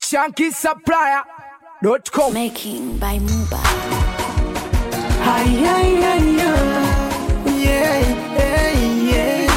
shankisupplier.com. Making by Muba. Ay, ay, ay, ay. Yeah, yeah, yeah.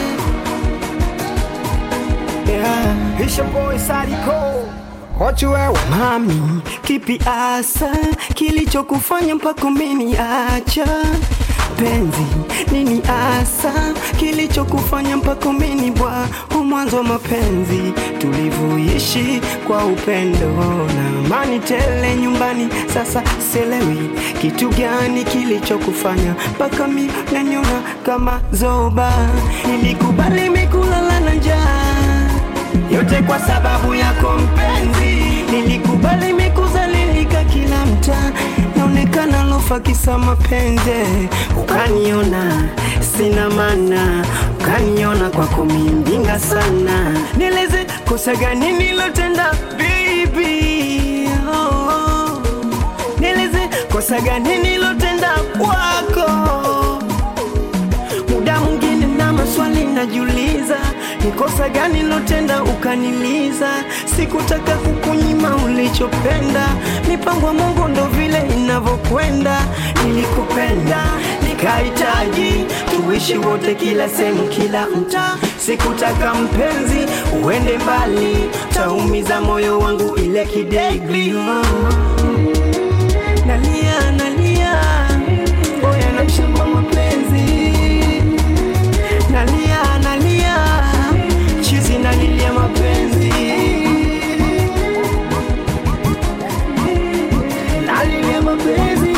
Yeah. It's your boy Sadiko. Watu wewe mami, kipi asa kilichokufanya mpaka umeniacha penzi? Nini asa kilichokufanya mpaka umeni bwa mwanzo wa mapenzi tulivyoishi kwa upendo na amani tele nyumbani. Sasa selewi kitu gani kilichokufanya mpaka mi naniona kama zoba. Nilikubali mikulala na njaa yote kwa sababu yako mpenzi, nilikubali mikuzalilika kila mtaa, naonekana lofa kisa mapenzi, ukaniona sina maana, ukaniona kwako mindinga sana, nieleze kosa gani nilotenda baby, oh, oh. nieleze kosa gani nilotenda kwako muda mwingine na maswali najiuliza, ni kosa gani lotenda ukaniliza? Sikutaka kukunyima ulichopenda, mipango ya Mungu ndo vile inavyokwenda. Nilikupenda nikahitaji tuishi wote, kila sehemu, kila mtaa. Sikutaka mpenzi uende mbali, taumiza moyo wangu ile kidegli. Oh. Nalia, nalia, oya na mshamba mapenzi nalia nalia chizi nalilia mapenzi nalilia mapenzi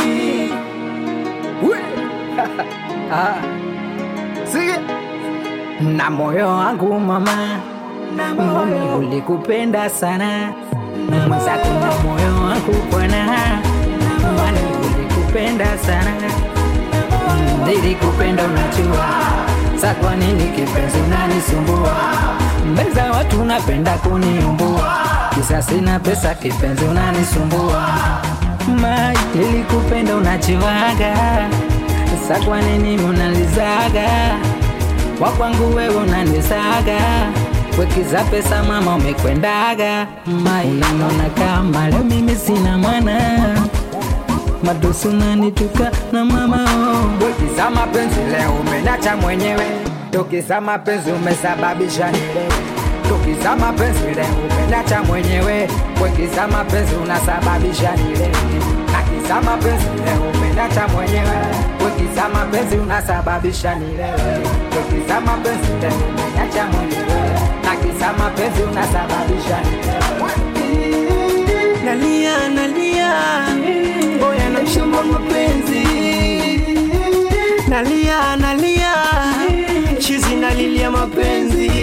Sige. na moyo wangu mama, mimi ulikupenda sana mwenzako, na moyo wangu bwana, mani ulikupenda sana, nilikupenda unajua, sa kwa nini kipenzi unanisumbua mbele za watu, unapenda kuniumbua, kisa sina pesa, kipenzi unanisumbua, mai nilikupenda unajuaga, sa kwa nini unalizaga wakwangu wewe unanisaga wekiza pesa mama umekwendaga mai unaniona kama leo mimi sina mwana madosi unanituka na mama oh. wekiza mapenzi leo umenacha mwenyewe tokiza mapenzi umesababisha nilewe tokiza mapenzi leo umenacha mwenyewe wekiza mapenzi unasababisha nilewe nakiza mapenzi leo umenacha mwenyewe wekiza mapenzi unasababisha nilewe tokiza mapenzi leo umenacha mwenyewe nakiza mapenzi unasababisha nilewe nalia nalia oya na mshamba mapenzi nalia nalia chizi nalilia mapenzi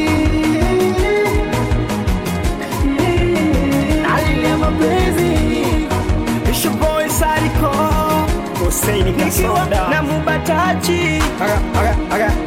nalilia mapenzi It's your boy Sadiko. Hussein nikiwa Kasoda. na mubatachi Aga, aga, aga.